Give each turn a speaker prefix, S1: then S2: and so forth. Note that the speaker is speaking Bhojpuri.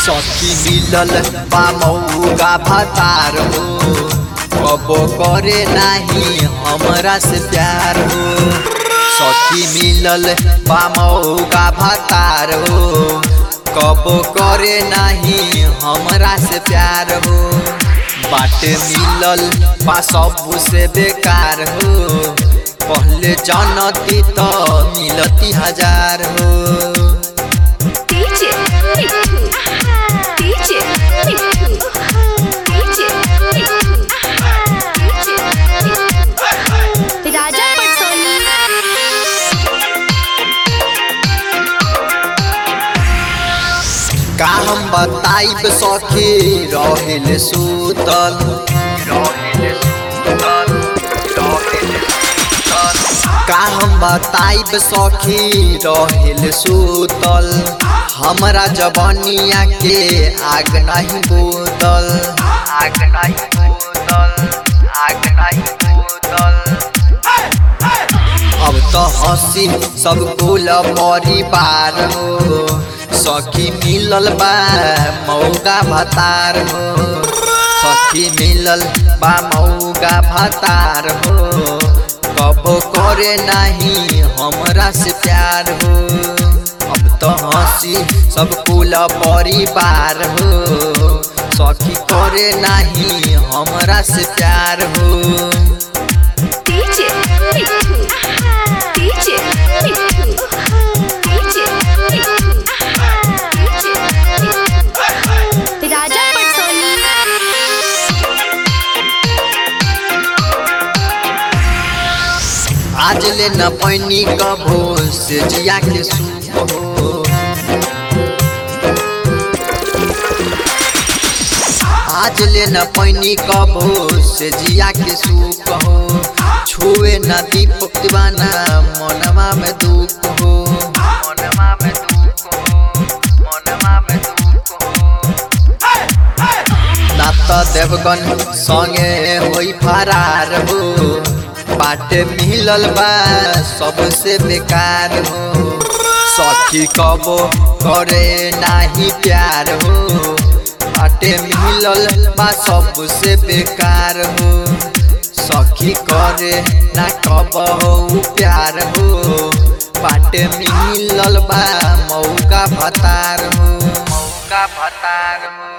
S1: सखी मिलल बा मऊगा भतार हो कबो करे नाही हमरा से प्यार हो सखी मिलल बा मऊगा भतार हो कबो करे नाही हमरा से प्यार हो बाट मिलल बा सब से बेकार हो पहले जानती तो मिलती हजार हो
S2: DJ Mitu. DJ Mitu. DJ Mitu. DJ Mitu. राजा पटोली
S1: का हम बताइब सखी रहिल सुतल का हम बताइब सखी रहिल सुतल हमरा जवनिया के आग नहीं बोतल आग नहीं बोतल आग नहीं बोतल अब तो हंसी सब कुल परिवार हो सखी मिलल बा मौगा भतार हो सखी मिलल बा मौगा भतार हो कबो करे नहीं हमरा से प्यार हो अब तो हंसी सब कुल परिवार हो सखी करे नहीं हमरा से प्यार हो
S2: DJ Mitu. DJ Mitu. DJ Mitu. DJ Mitu. राजा पटोली
S1: आज ले न पैनी कभो से जिया के सूप हो आज ले न पैनी कभो से जिया के सूप हो छुए न दीप दीवाना मनवा में दुख हो मनवा में दुख हो मनवा में दुख हो ना त देवगन संगे होई फरार हो बाटे मिलल बा सबसे बेकार हो सखी कबो करे नाही प्यार हो बाटे मिलल बा सबसे बेकार हो सखी करे ना कब हो प्यार हो बाटे मिलल बा मौका भतार हो मौका भतार हो